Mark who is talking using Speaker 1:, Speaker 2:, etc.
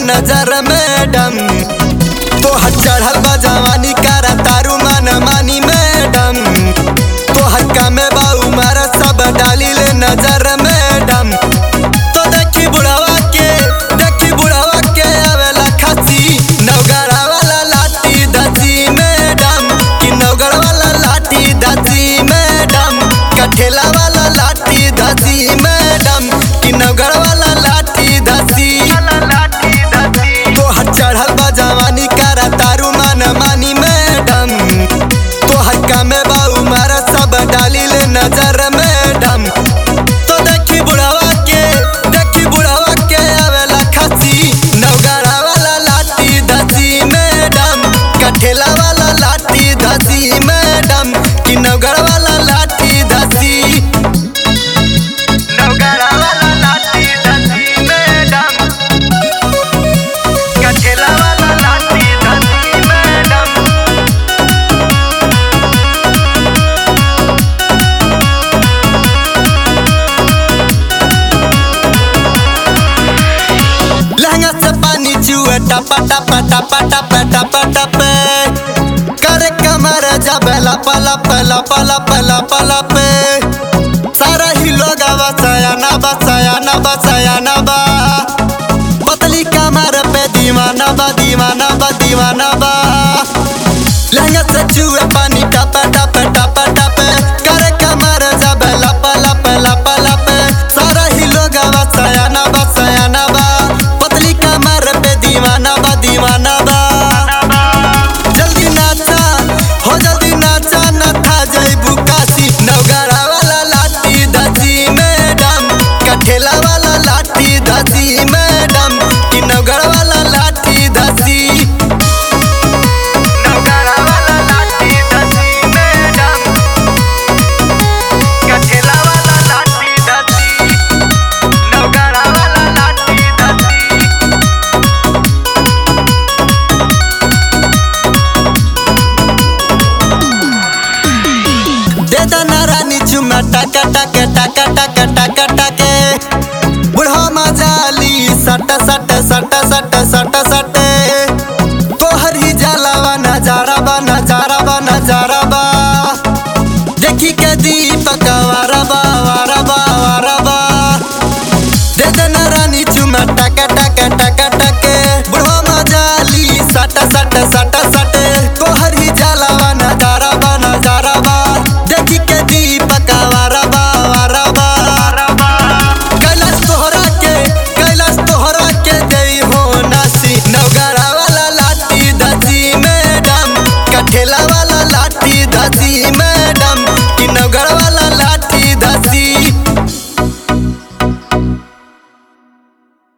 Speaker 1: नजर मैडम तोहर चढ़ल बा जवानी करा तारू मन मानी मैडम तोहर कामे बा उमर सब डाली ले नजर मैडम तो देखी बुढ़ावा के देखी बुढ़ावा के आवेला खसी नवगढ़ा वाला लाठी दसी मैडम कि नवगढ़ वाला लाठी दसी मैडम कठेला वाला लाठी दसी मैडम कि नवगढ़ वाला लाठी दसी तोहर चढ़ल बा जवानी करा तारू मन मानी मैडम तोहर कामे बा उमर सब डाली ले नजर मैडम तो देखी बुढ़ावा के देखी बुढ़ावा के आवेला खसी नवगढ़ा वाला लाठी धसी मैडम कठेला वाला लाठी धसी मैडम कि नवगढ़ वाला लाठी धसी नवगढ़ा वाला लाठी धसी मैडम कठेला वाला लाठी धसी मैडम लहंगा से पानी चुए टपा टपा टपा टपा टपा